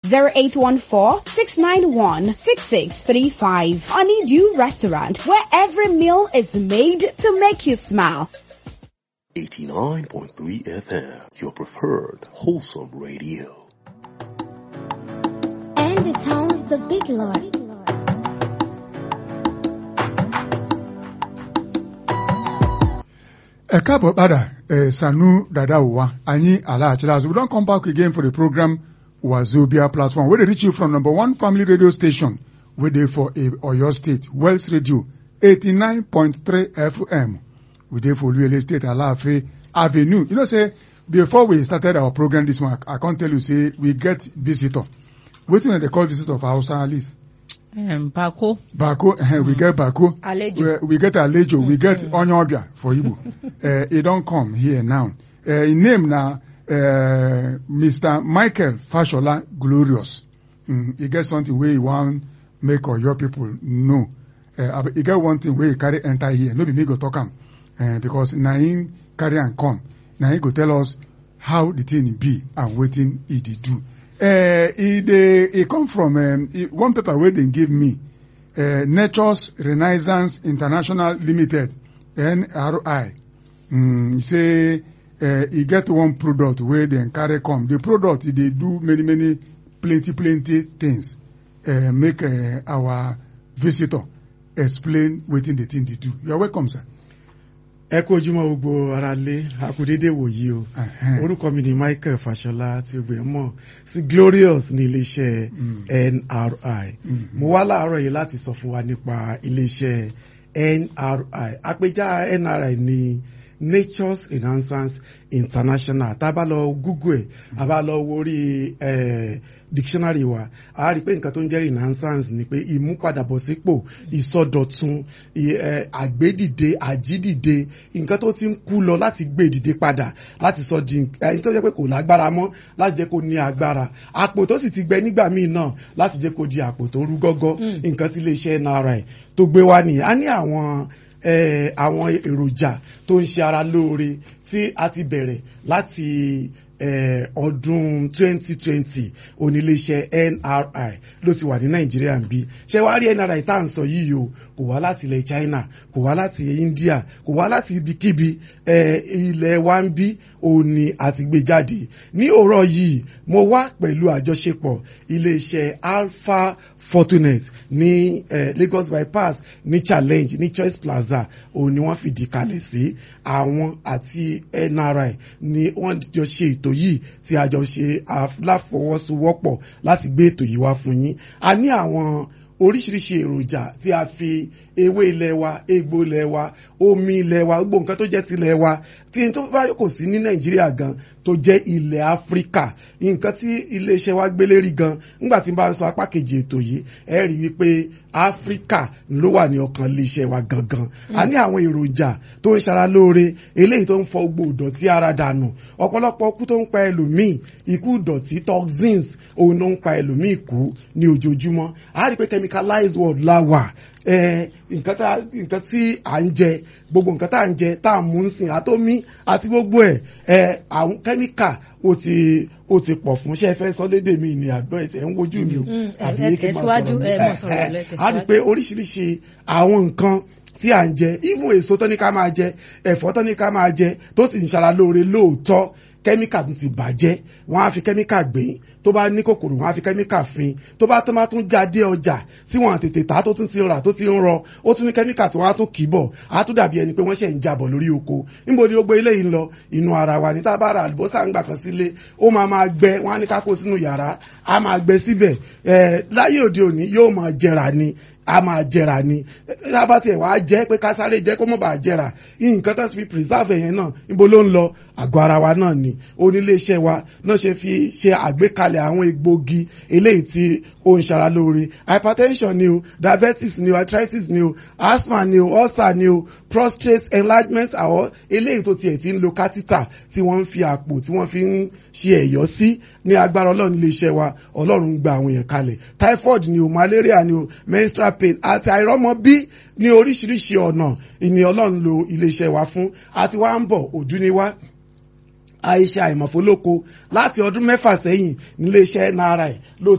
0814-691-6635. Honeydew Restaurant, where every meal is made to make you smile. 89.3 FM, your preferred wholesome radio. And it sounds the big lord. ẹ káàbọ̀ padà ẹ sanu dada wa anyi alaachila as we don come back again for the program wazobia platform wey dey reach you from number one family radio station wey dey for oyo state wells radio eighty-nine point three fm we dey for oluele state alaafin avenue you know say before we started our program this morning i come tell you say we get visitor wetin dem dey call visitor for hausa list. Um, Bako. Bako, uh, we get Bako. Alejo. We, we get Alejo. We get Onyobia for Igbo. uh, he don't come here now. Uh, his name now, uh, Mr. Michael Fashola Glorious. Mm, he get something where he want make all your people know. Uh, he get one thing where he carry enter here. No be me go talk am. Uh, because na him carry and come. Na him go tell us how the thing be and wetin he dey do. Uh, e dey e come from um, e, one paper wey dem give me uh, Nature's Renaissance International Limited NRI mm, e say uh, e get one product wey dem carry come the product e dey do many many plenty plenty things uh, make uh, our visitor explain wetin the thing dey do you are welcome sir. ẹ kú ojúmọ́ gbogbo ara lé akudede wòyí o orúkọ mi ni Michael Fashola tí o gbé mọ̀ sí Glorious ní iléeṣẹ́ NRI mo wá láàárọ̀ yìí láti sọ fún wa nípa iléeṣẹ́ NRI àpèjá NRI ní Nature's Renaissance International tá a bá lọ Google ẹ̀ a bá lọ wo orí dictionary wa a rí i pé nǹkan tó ń jẹ́ renaissance ni pé ìmúpadàbọ̀sípò ìsọdọ̀tun àgbédìde àjídìde nǹkan tó ti ń kú lọ láti gbé dìde padà láti sọ di ẹni tó jẹ́ pé kò lágbára mọ́ láti jẹ́ kó ní agbára àpò tó sì ti gbẹ nígbà míì náà láti jẹ́ kó di àpò tó rú gọ́gọ́ nǹkan tí iléeṣẹ́ NRI tó gbé wá nìyẹn a ní àwọn àwọn èròjà tó ń ṣe ara lóore tí a ti bẹ̀rẹ̀ láti ọdún 2020 oníléeṣẹ́ NRI ló ti wà ní Nàìjíríà ń bí ṣé wàá rí NRI tá à ń sọ yìí o kò wá láti ilẹ̀ China kò wá láti India kò wá láti ibikíbi ilẹ̀ wa ń bí òun ni àti gbé jáde ní òrọ̀ yìí mo wá pẹ̀lú àjọṣepọ̀ iléeṣẹ́ Alpha Fortunate ní eh, Lagos bypass ní challenge ní Choice Plaza òun ni wọ́n fìdí kalẹ̀ sí àwọn àti NRI ni wọ́n jọ ṣe ètò yìí tí a jọ ṣe láfọwọ́sowọ́pọ̀ láti gbé ètò yìí wá fún yín a ní àwọn oríṣiríṣi èròjà tí a fi ewé ilẹ̀ wa egbò ilẹ̀ wa omi ilẹ̀ wa gbogbo nǹkan tó jẹ́ ti ilẹ̀ wa tí n tó bá kò sí ní nàìjíríà gan tó jẹ́ ilẹ̀ áfíríkà nǹkan tí iléeṣẹ́ wa gbélé rí gan nígbà tí n bá ń sọ apá kejì ètò yìí ẹ rí wípé áfíríkà ló wà ní ọkàn iléeṣẹ́ wa gangan a ní àwọn èròjà tó ń ṣara lóore eléyìí tó ń fọ gbogbo ìdọ̀tí ara dànù ọ̀pọ̀lọpọ̀ ikú tó ń pa ẹlòmíì ikú ìdọ̀tí toxins òun ló ń pa ẹlòmíì kú ní ojoojúmọ́ a rí pé chemicalized world la wà nǹkan tí à ń jẹ gbogbo nǹkan tá à ń jẹ tá à ń mú ń sìn àtómí àti gbogbo ẹ̀ àwọn kẹ́míkà ó ti ó ti pọ̀ fún ṣe fẹ́ sọ lédè mi ní àgbọ̀ ẹ̀ ń wojú mi o àbí yé kí n máa sọ̀rọ̀ mi a rí pé oríṣiríṣi àwọn nǹkan tí à ń jẹ even èso tó ní ká máa jẹ ẹ̀fọ́ tó ní ká máa jẹ tó sì ń ṣara lóore lóòótọ́ kẹ́míkà tún ti bàjẹ́ wọ́n á fi kẹ́míkà gbìn tó bá ní kòkòrò wọ́n á fi kẹ́míkà fin tó bá tó bá tún jáde ọjà tí wọ́n tètè tà tó tún ti rà tó ti ń rọ ó tún ní kẹ́míkà tí wọ́n á tún kì í bọ̀ á tún dàbí ẹni pé wọ́n ṣẹ̀ ń jabọ̀ lórí oko níbo ni ó gbé ilé yìí ń lọ inú ara wa ní tá a bá ra àlùbọ́sà ń gbà kan sílé ó máa máa gbẹ wọ́n á ní ká kó sínú yàrá á máa gbẹ síbẹ̀ láyé òde òní yóò máa jẹrà ni a máa jẹrà ni lábá tiẹ̀ wá jẹ́ pé ká sáré jẹ́ kó mọ̀ bá jẹrà nǹkan tó ti fi preserve yẹn náà níbo ló ń lọ àgọ́ ara wa náà ni oníléeṣẹ́ wa náà ṣe fi ṣe àgbékalẹ̀ àwọn egbògi eléyìí tí ó ń ṣara lóore hypertension ni o diabetes ni o arthritis ni o asthma ni o ulcer ni o prostate enlargement àwọn eléyìí tó tiẹ̀ ti ń lo catheter tí wọ́n ń fi àpò tí wọ́n fi ń ṣe ẹ̀yọ́ sí ní agbára ọlọ́run iléeṣẹ́ wa ọlọ́run gba àwọn èèyàn kalẹ̀ typhoid ni o malaria ni o menstrual pain àti àìrọ́mọbí ní oríṣiríṣi ọ̀nà ìní ọlọ́run lo iléeṣẹ́ wa fún àti wá ń bọ̀ òjú ni wá àìṣe àìmọ̀fólóko láti ọdún mẹ́fà sẹ́yìn níléeṣẹ́ NRI ló